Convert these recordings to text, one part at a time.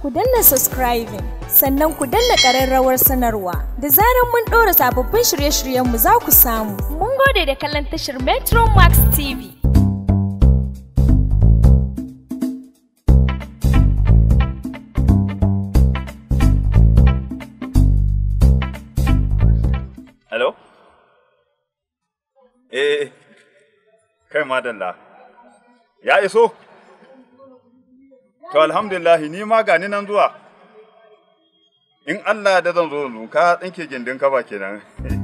ku danna subscribing sannan ku danna ƙararrawar sanarwa da zarar mun ɗora sababbin shirye-shiryenmu za ku samu. Mun gode da kallon tashar Metro Max TV. Hello? Eh, kai madalla. Ya iso? To alhamdulillahi ni ma gani nan zuwa. In Allah da zan zo yanzu ka tsinke gindin ka ba kenan.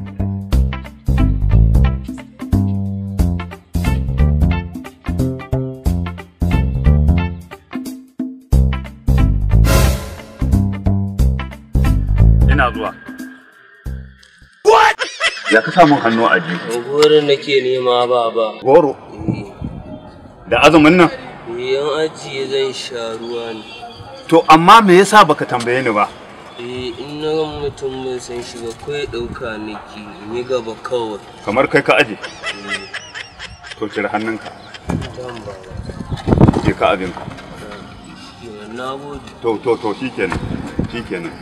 Ina zuwa. Ya ka samun hannu a jiki. Goro nake nema baba. Goro. Da azumin nan? Yan ajiye zan sha ruwa ne. To amma me yasa baka tambaye ni ba? Eh in na ga mutum ban san shi ba kai ɗauka nake in yi gaba kawai. Kamar kai ka aje. To cire hannunka. Dan baba. Je ka abinka. Kenan na gode. To to to shikenan. Shikenan.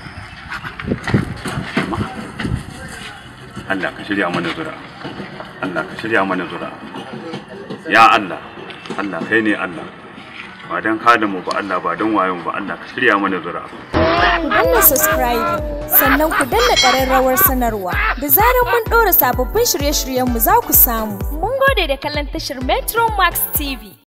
Allah ka shirya mana zura. Allah ka shirya mana zura. Ya Allah. Allah kai ne Allah. Ba don kada mu ba Allah ba don wayon ba Allah ka shirya mana zura. Ku danna subscribing sannan ku danna ƙararrawar sanarwa da zarar mun ɗora sababbin shirye-shiryenmu za ku samu. Mun gode da kallon tashar Metro Max TV.